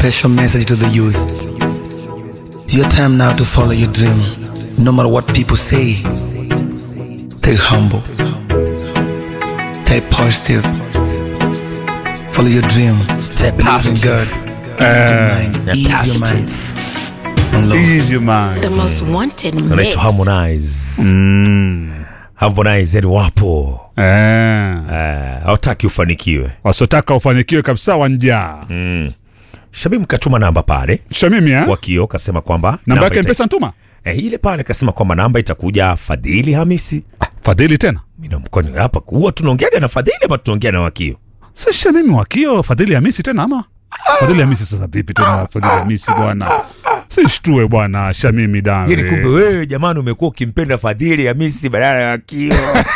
special message to the youth. It's your time now to follow your dream. No matter what people say, stay humble, stay positive, follow your dream, Stay believe in God. positive. Ease your mind, ease your mind. And Lord. Ease your mind. The most wanted mix. anaitwa Harmonize. Mm. Harmonize yani wapo Eh. Eh, hawataki ufanikiwe. Wasiotaka ufanikiwe kabisa wanjaa. Shabim katuma namba pale Shamimi eh? wakio kasema kwamba Namba yake ita- mpesa ntuma. eh, ile pale kasema kwamba namba itakuja Fadhili Hamisi. Fadhili tena. Mimi na mkono hapa huwa tunaongeaga na Fadhili ama tunaongea na wakio? Si Shamimi wakio Fadhili Hamisi tena ama? Fadhili Hamisi sasa vipi tena Fadhili Hamisi bwana? Si shtue bwana Shamimi Yani kumbe dare. wewe jamani umekuwa ukimpenda Fadhili Hamisi badala ya wakio.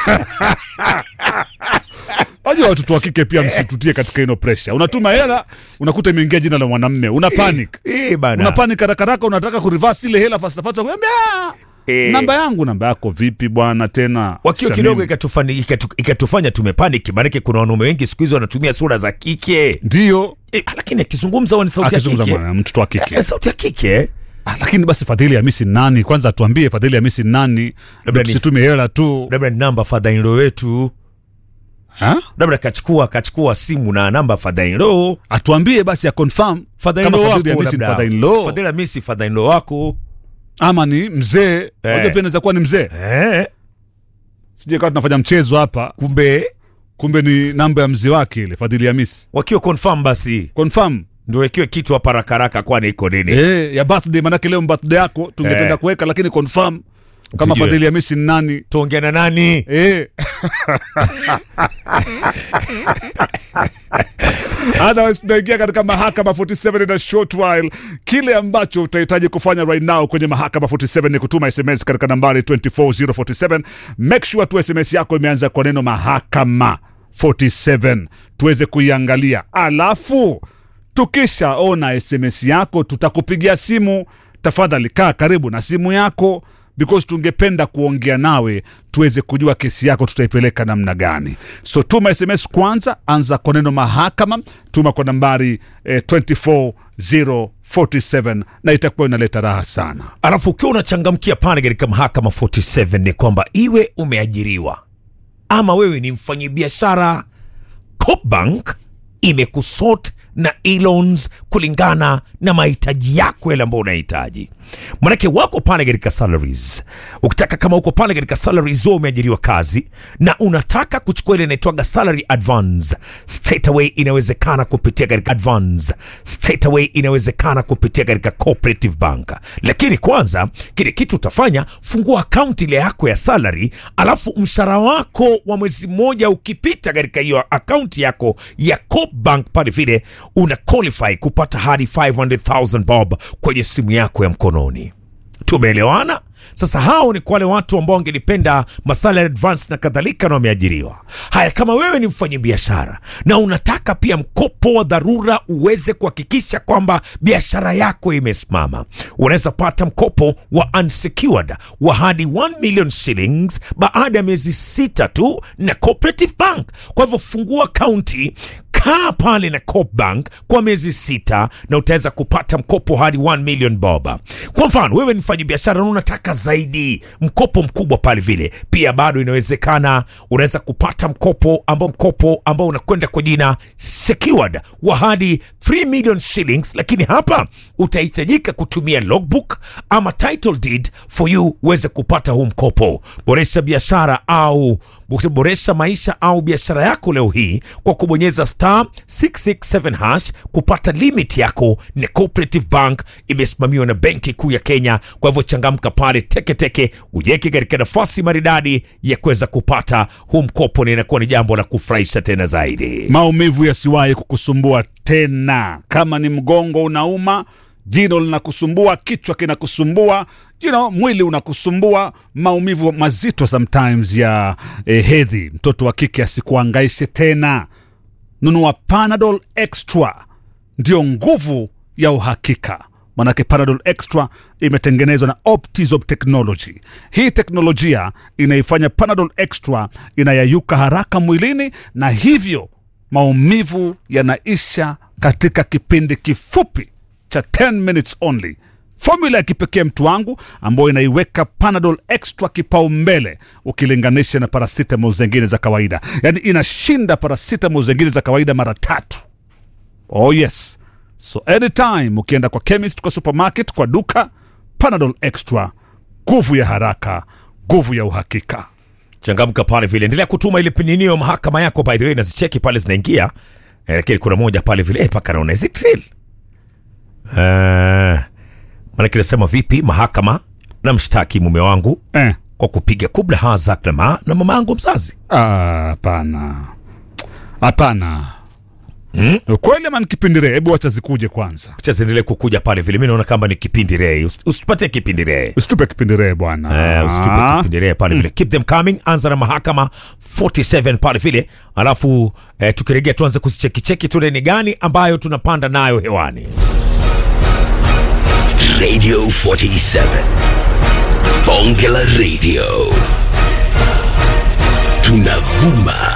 Wajua watoto wa kike pia msitutie katika ino pressure. Unatuma hela unakuta imeingia jina la mwanamme. Una panic. Eh bana. Una panic haraka haraka unataka kureverse ile hela fast fast kuambia Eh. namba yangu namba yako vipi bwana tena? wakio Shamimi. kidogo ikatufani, ikatu, ikatufanya tumepaniki, maanake kuna wanaume wengi siku hizi wanatumia sura za kike Ndio e, lakini akizungumza huwa ni sauti ya akizungumza kike mwana mtoto wa kike. e, sauti ya kike Ah, lakini basi Fadhili Hamisi ni nani? Kwanza atuambie Fadhili Hamisi ni nani? Labda ni- Tusitume hela tu. labda ni namba fadhainlo wetu, Ha? labda kachukua kachukua simu na namba fadhainlo Atuambie basi ya confirm fadhainlo kama wako Fadhili Hamisi ni labda father-in-law Fadhili Hamisi fadhainlo wako ama ni mzee. Eh. Unajua pia inaweza kuwa ni mzee. eh, Sije kama tunafanya mchezo hapa, kumbe kumbe ni namba ya mzee wake ile Fadhili Hamisi. wakiwa confirm basi Confirm. ndio ikiwe kitu hapa rakaraka, kwani iko nini? Eh, ya birthday manake leo birthday yako tungependa Eh. kuweka lakini confirm kama Tujue. Fadhili Hamisi ni nani. Tuongea na nani? Eh. Otherwise tunaingia katika mahakama 47 in a short while. Kile ambacho utahitaji kufanya right now kwenye mahakama 47 ni kutuma SMS katika nambari 24047. Make sure tu SMS yako imeanza kwa neno mahakama 47 tuweze kuiangalia, alafu tukishaona SMS yako tutakupigia simu. Tafadhali kaa karibu na simu yako because tungependa kuongea nawe tuweze kujua kesi yako tutaipeleka namna gani. So tuma SMS kwanza, anza kwa neno mahakama, tuma kwa nambari eh, 24047 na itakuwa inaleta raha sana. Alafu ukiwa unachangamkia pale katika mahakama 47 ni kwamba iwe umeajiriwa ama wewe ni mfanyabiashara, Coopbank imekusort na e-loans kulingana na mahitaji yako yale ambayo unahitaji. Manake wako pale katika salaries. Ukitaka kama uko pale katika salaries, wewe umeajiriwa kazi na unataka kuchukua ile inaitwaga salary advance straight away, inawezekana kupitia katika advance straight away, inawezekana kupitia katika cooperative bank. Lakini kwanza kile kitu utafanya, fungua akaunti ile yako ya salary, alafu mshahara wako wa mwezi mmoja ukipita katika hiyo akaunti yako ya Coop Bank pale vile una qualify kupata hadi 500,000 bob kwenye simu yako ya mkononi. Tumeelewana? Sasa hao ni kwa wale watu ambao wangelipenda masala ya advance na kadhalika na wameajiriwa. Haya, kama wewe ni mfanyabiashara na unataka pia mkopo wa dharura uweze kuhakikisha kwamba biashara yako imesimama, unaweza pata mkopo wa unsecured wa hadi 1 million shillings baada ya miezi sita tu na Cooperative Bank. Kwa hivyo fungua kaunti kaa pale na Coop Bank kwa miezi sita na utaweza kupata mkopo hadi 1 million bob. Kwa mfano wewe ni mfanyabiashara na unataka zaidi mkopo mkubwa pale vile, pia bado inawezekana, unaweza kupata mkopo ambao mkopo ambao unakwenda kwa jina secured wa hadi 3 million shillings, lakini hapa utahitajika kutumia logbook ama title deed for you uweze kupata huu mkopo. Boresha biashara au boresha maisha au biashara yako leo hii kwa kubonyeza star 667 hash kupata limit yako. Na Cooperative Bank imesimamiwa na Benki Kuu ya Kenya. Kwa hivyo changamka pale teketeke, ujeke katika nafasi maridadi ya kuweza kupata huu mkopo, na inakuwa ni jambo la kufurahisha tena zaidi. Maumivu yasiwahi kukusumbua tena. Kama ni mgongo unauma, jino linakusumbua, kichwa kinakusumbua, you know, mwili unakusumbua, maumivu mazito sometimes ya eh, hedhi, mtoto wa kike asikuangaishe tena. Nunua Panadol Extra, ndio nguvu ya uhakika. Manake Panadol Extra imetengenezwa na Optizop Technology. Hii teknolojia inaifanya Panadol Extra inayayuka haraka mwilini na hivyo maumivu yanaisha katika kipindi kifupi cha 10 minutes only fomula ya kipekee mtu wangu ambayo inaiweka panadol extra kipaumbele ukilinganisha na paracetamol zingine za kawaida yaani inashinda paracetamol zingine za kawaida mara tatu oh yes so anytime ukienda kwa chemist kwa supermarket kwa duka panadol extra nguvu ya haraka nguvu ya uhakika changamka pale vile endelea kutuma ile pininio mahakama yako by the way nazicheki pale zinaingia Eh, lakini kuna moja pale vile eh, paka naona is it real uh, manake nasema vipi mahakama na mshtaki mume wangu eh. kwa kupiga kubla hazak na, ma, na mama yangu mzazi Ah, hapana hapana hmm? kweli ama nikipindirea hebu wacha zikuje kwanza cha ziendelee kukuja pale vile mi naona kama ni kipindi rei Usi- usipatie kipindi rei usitupe kipindiree bwana Eh, usitupe kipindi rei pale vile keep them coming anza na mahakama 47 pale vile alafu eh, tukiregea tuanze kuzichekicheki tule ni gani ambayo tunapanda nayo hewani Radio 47. Bonge la Radio. Tunavuma